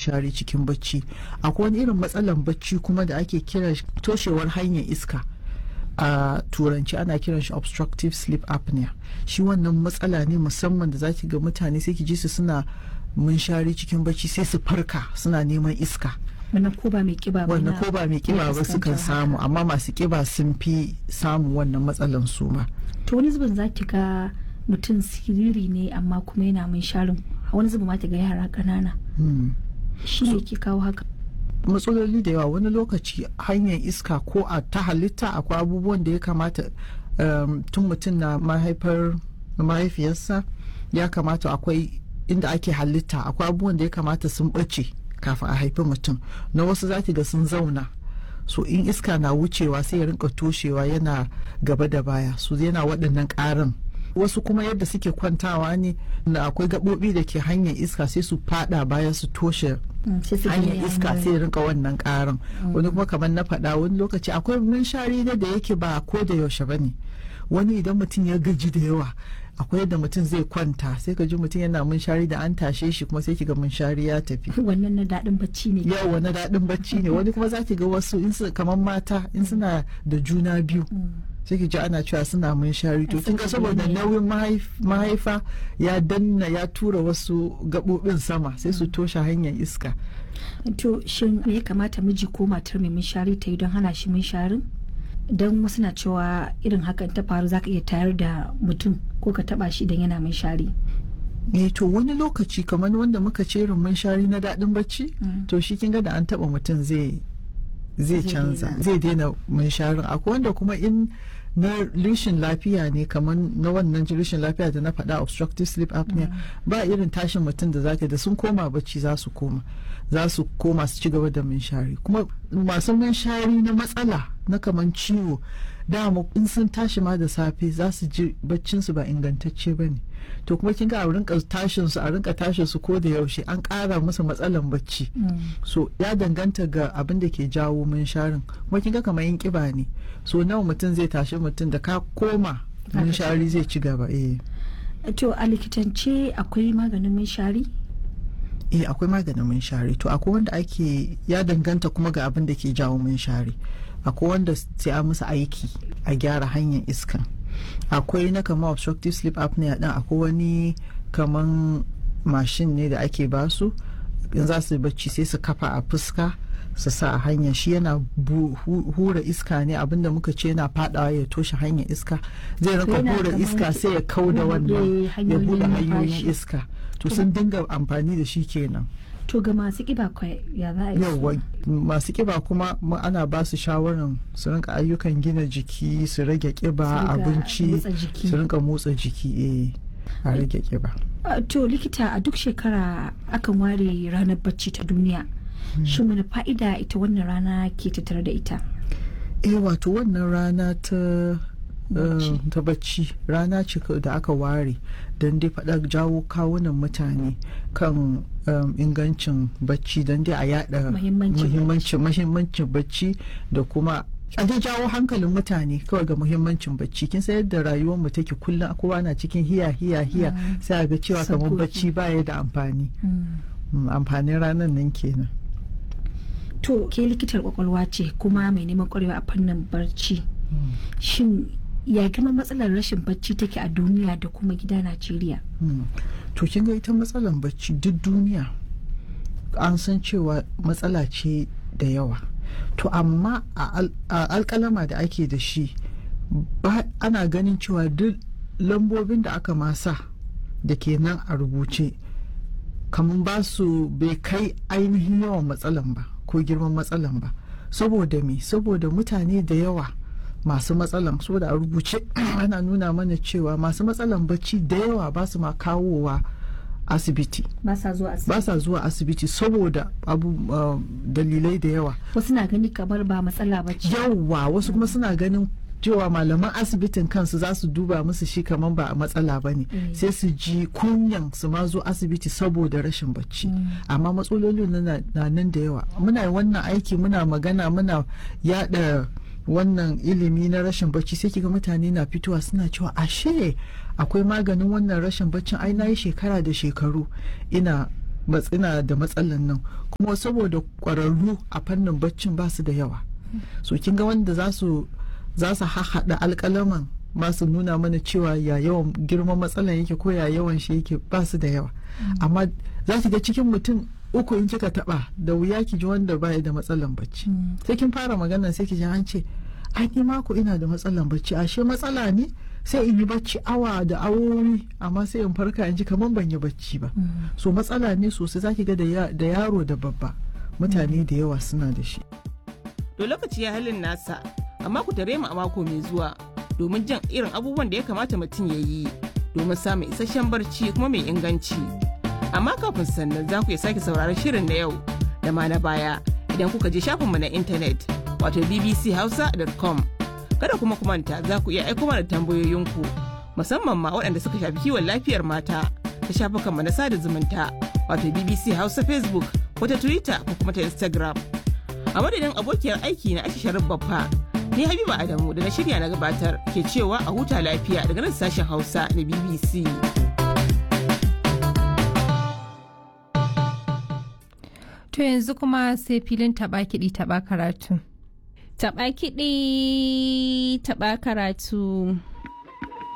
munshari cikin bacci akwai wani irin matsalan bacci kuma da ake kira toshewar hanyar iska a turanci ana kiran shi obstructive sleep apnea shi wannan matsala ne musamman da zaki ga mutane sai ki ji su suna munshari cikin bacci sai su farka suna neman iska wannan ko ba mai kiba ba wannan ko ba mai kiba ba sukan samu amma masu kiba sun fi samun wannan matsalan su ma to wani zubin za ki ga mutum siriri ne amma kuma yana mun sharin wani zubin ma ta ga yara ƙanana shi ne ke kawo haka matsaloli da yawa wani lokaci hanyar iska ko a ta halitta akwai abubuwan da ya kamata tun mutum na mahaifar mahaifiyarsa ya kamata akwai inda ake halitta akwai abubuwan da ya kamata sun ɓace kafin a haifi mutum na wasu za ga sun zauna so in iska na wucewa sai ya rinka toshewa yana gaba da baya su yana waɗannan ƙarin wasu kuma yadda suke kwantawa ne na akwai gaɓoɓi da ke hanyar iska sai su fada baya su toshe hanyar iska sai rinka wannan ƙarin wani kuma kamar na faɗa wani lokaci akwai munshari da yake ba ko da yaushe ba ne wani idan mutum ya gaji da yawa akwai yadda mutum zai kwanta sai ka ji mutum yana munshari da an tashe shi kuma sai kiga munshari ya tafi wannan na daɗin bacci ne yawa na daɗin bacci ne wani kuma za ki ga wasu in kamar mata in suna da juna biyu sai ki ji ana cewa suna munshari to kin ga saboda nauyin mahaifa ya danna ya tura wasu gaɓoɓin sama sai su toshe hanyar iska to shin me ya kamata miji ko matar mai munshari ta yi don hana shi munsharin don wasu na cewa irin hakan ta faru za ka iya tayar da mutum ko ka taba shi idan yana munshari eh to wani lokaci kamar wanda muka ce irin munshari na daɗin bacci to shi kin ga da an taba mutum zai zai canza zai daina munsharin akwai wanda kuma in na rishin lafiya ne kamar na wannan rishin lafiya da na faɗa obstructive sleep apnea ba irin tashin mutum da zaka da sun koma bacci za su koma za su koma su ci gaba da munshari kuma masu munshari na matsala na kaman ciwo dama in sun tashi ma da safe za su ji baccin su ba ingantacce ba ne to kuma kin ga a rinka tashin su a rinka tashin su ko da yaushe an ƙara musu matsalan bacci so ya danganta ga abin da ke jawo munsharin kuma kin ga kamar yin kiba ne so nawa mutum zai tashi mutum da ka koma munshari zai ci gaba eh to a likitance akwai maganin munshari eh akwai maganin munshari to akwai wanda ake ya danganta kuma ga abin da ke jawo munshari akwai wanda sai a musu aiki a gyara hanyar iskan akwai na kama obstructive sleep apnea din akwai wani kaman mashin ne da ake basu in za su bacci sai su kafa a fuska su sa a hanya shi yana hura iska ne abinda muka ce yana fadawa ya toshe hanyar iska zai rinka hura iska sai ya kau da wannan ya bude hanyoyin iska to sun dinga amfani da shi kenan to ga masu kiba ya za a yi yawa masu kiba kuma ana ba su shawarar su rinka ayyukan gina jiki su rage kiba abinci su rinka motsa jiki eh a rage kiba to likita a duk shekara akan ware ranar bacci ta duniya shin wani fa'ida ita wannan rana ke tattare da ita eh wato wannan rana ta ta bacci rana ce da aka ware don dai faɗa jawo kawunan mutane kan ingancin bacci don dai a yada muhimmancin bacci da kuma a dai jawo hankalin mutane kawai ga muhimmancin bacci kin san yadda rayuwar mu take kullum kowa na cikin hiya hiya hiya sai a ga cewa kamar bacci baya da amfani amfanin ranar nan kenan to ke likitar kwakwalwa ce kuma mai neman kwarewa a fannin barci shin ya girma matsalar rashin bacci take a duniya da kuma gida najeriya to kin ga ita matsalar bacci duk duniya an san cewa matsala ce da yawa to amma a alkalama da ake da shi ana ganin cewa duk lambobin da aka masa da ke nan a rubuce kamar ba su bai kai ainihin yawan matsalan ba ko girman matsalan ba saboda me saboda mutane da yawa masu matsalan saboda a rubuce ana nuna mana cewa masu matsalan bacci da yawa ba su ma kawowa asibiti ba sa zuwa asibiti ba sa zuwa asibiti saboda abu uh, dalilai da yawa wasu na gani kamar ba matsala ba ce yawa wasu kuma suna ganin cewa malaman asibitin kansu za su duba musu shi kamar ba a matsala ba ne sai su ji kunyan su ma zo asibiti saboda rashin bacci amma matsalolin na nan da yawa muna wannan aiki muna magana muna yada wannan ilimi na rashin bacci sai kiga mutane na fitowa suna cewa ashe akwai maganin wannan rashin baccin ai na yi shekara da shekaru ina ina da matsalan nan kuma saboda kwararru a fannin baccin ba su da yawa so kin ga wanda za su za su haɗa alƙalaman ba su nuna mana cewa ya yawan girman matsalan yake ko ya yawan shi yake ba su da yawa amma za ki ga cikin mutum uku in kika taba da wuya ki ji wanda baya da matsalan bacci sai kin fara magana sai ki ji an ce ai ni mako ina da matsalan bacci ashe matsala ne sai in yi bacci awa da awowi amma sai in farka in ji kamar ban yi bacci ba so matsala ne sosai zaki ga da yaro da babba mutane da yawa suna da shi to lokaci ya halin nasa amma ku tare mu a mako mai zuwa domin jan irin abubuwan da ya kamata mutum ya yi domin samun isasshen barci kuma mai inganci amma kafin sannan za ku iya sake sauraron shirin na yau da ma na baya idan kuka je shafinmu na intanet wato bbchausa.com kada kuma kumanta za ku iya aiko mana tambayoyinku musamman ma waɗanda suka shafi kiwon lafiyar mata ta shafukanmu na sada zumunta wato bbc hausa facebook ko ta twitter ko kuma ta instagram a madadin abokiyar aiki na aisha sharif babba ni habiba adamu da na shirya na gabatar ke cewa a huta lafiya daga nan sashen hausa na bbc To yanzu kuma sai filin taɓa kiɗi taɓa karatu. Taɓa kiɗi taɓa karatu.